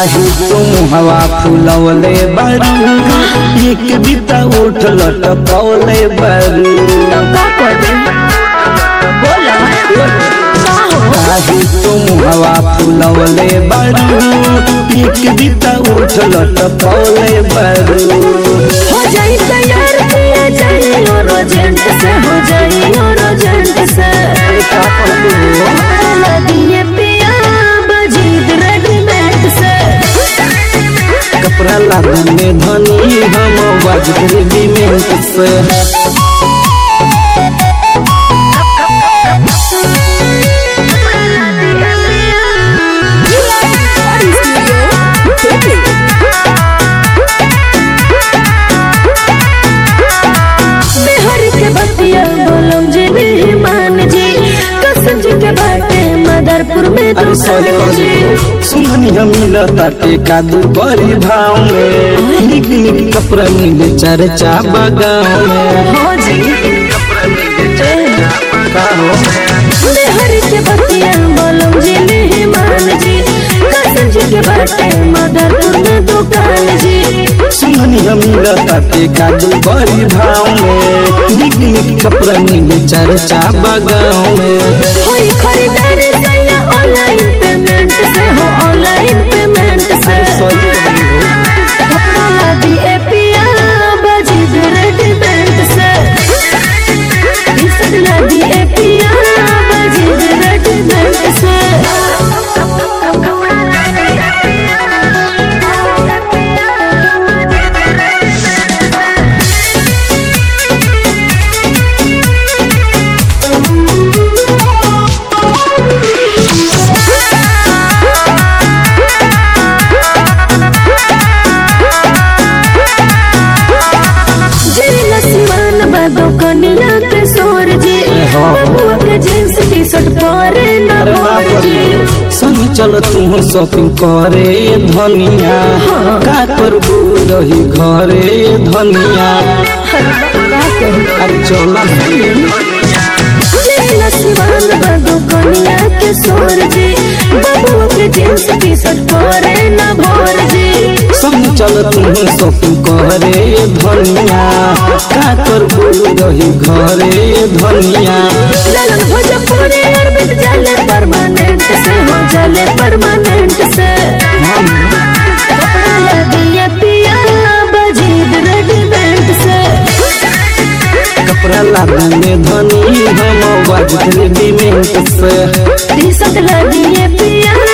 काहे तुम हवा फुलवले बारू एक बिता उठ लटकवले बारू तो का कर दे बोला का हो काहे तुम हवा फुलवले बारू एक बिता उठ लटकवले बारू हो जाई तैयार किया जाई और एजेंट से हो जाई और एजेंट से लगिए पिया बजीद रेडीमेड से कपड़ा लागने धनी हम बाजरे बिमेंट से बिहार के बतिया बोलम जी मेहमान जी कसम जी के बाटे मदरपुर में अरे सॉरी दुकान जी सुमनी हम ताटे कादू बड़ी भाव में निक निक कपड़ा मिले चर्चा बगाव में हो जी का हो बिहार के बतिया बोलम जी मेहमान जी कसम जी के बाटे मदरपुर में दुकान जी सुमनी हम ताटे कादू बड़ी भाव में निक निक कपड़ा मिले चर्चा बगाव में होई खरीदारी सैया ऑनलाइन पेमेंट से हो ऑनलाइन पेमेंट से कपड़ा ला दिए पिया बजीद रेडीमेड से टी-शर्ट ला दिए पिया बजीद रेडीमेड से जिला सिवान बादो कनिया के सोर जी बबुआ के जींस टी शर्ट परे न अरे मोर बाप जी रे संग चल तू शॉपिंग करे धनिया का करबू रही घरे धनिया अरे चला जिला सिवान बादो कनिया के सोर जी बबुआ के जींस टी शर्ट परे न भोर जी संग चल तू शॉपिंग करे धनिया का करबू रही घरे धनिया ललन भोजपुरी अरबिट जाले परमानेंट से हो जाले परमानेंट से कपड़ा लगिए पिया बजीद रेडीमेड से कपड़ा लागने धनी हम बाजरे बिमेंट से टी शर्ट लगिए पिया